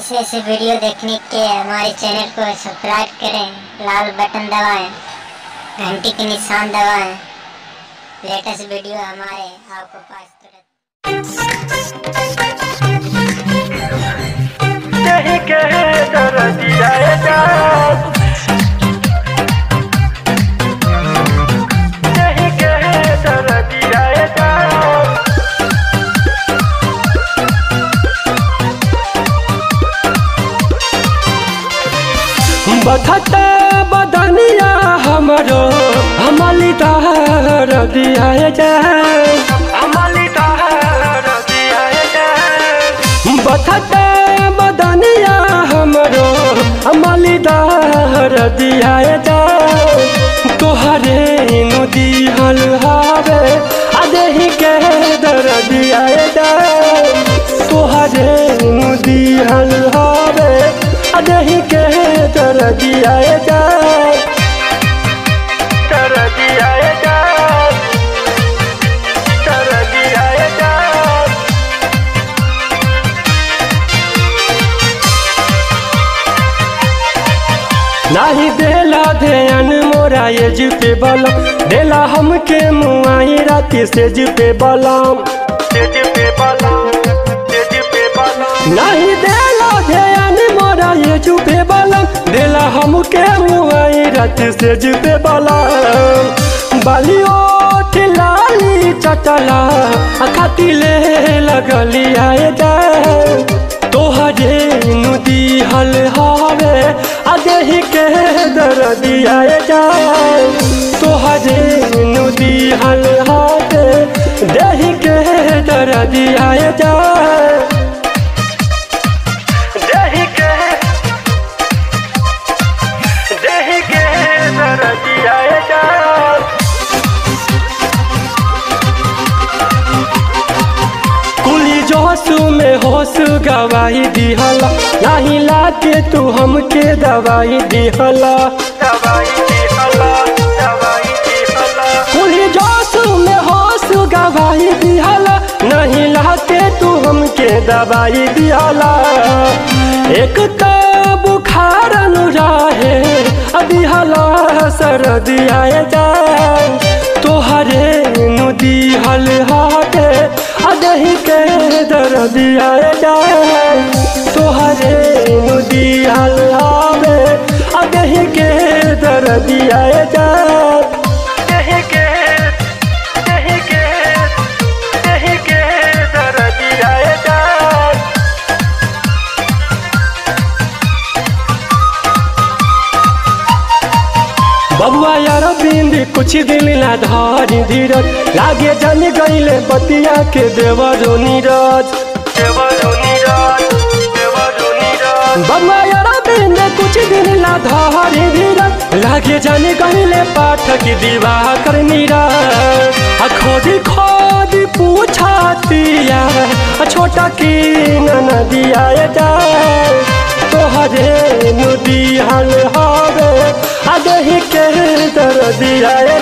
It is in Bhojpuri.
ऐसे ऐसे वीडियो देखने के हमारे चैनल को सब्सक्राइब करें लाल बटन दबाएं घंटी के निशान दबाएं लेटेस्ट वीडियो हमारे आपको पास तुरंत नहीं कहे दर्द जाएगा नहीं कहे दर्द जाएगा बथते बदनिया हमरो हमली तार दिया जाए हमारी दर्द जाएगा बथते बदनिया हमरो हमली तार दिया जाए तोहरे नदी हल हावे अदेही के दर दिया जाए तोहरे नदी हल हावे अदेही के दर दिया जाए दर्द जाएगा दर्द जाएगा नाही देला ध्यान मोरा ये जी पे बलम देला हमके मुआई राती से जी पे बलम तेज पे बाला तेज पे बाला नहीं देला ध्यान मोरा ये जी पे बलम देला हमके मुआई राती से जी पे बलम बालियो लाली चटला खाती ले लगली आए जाए तोहरे नदी हल हावे अदेही के दर दिया जाए तोहरे नदी हल हावे देही के दर दिया जाए दही के दही के दर्द जाएगा कुली जोसु में होश गवाही दिहला नहीं लाके तू हमके दवाई दिहला दवाई दी हला दवाई दी हला कुली जोसु में होश गवाही दिहला नहीं लाके तू हमके दवाई दिहला एक तो बुखार अनुराहे दिहला सर्दी आए जाए तोहरे नदी हल हाटे अदही के दर्द आए जाए तोहरे नदी हल हावे अदही के दर्द आए जाए दही के दही के दही के दर्द जाएगा बबुआ यार बिंदी कुछ दिन ला धारी धीरज लागे जन गईले बतिया के देवरो नीरज देवरो नीरज देवरो नीरज बबुआ यार बिंदी कुछ दिन ला धारी धीरज लागे जन गईले पाठक दीवा कर नीरज आ खोदी खोदी पूछातिया आ छोटा की नदिया जाए तोहरे नदी हल हावे अदही के दर दिया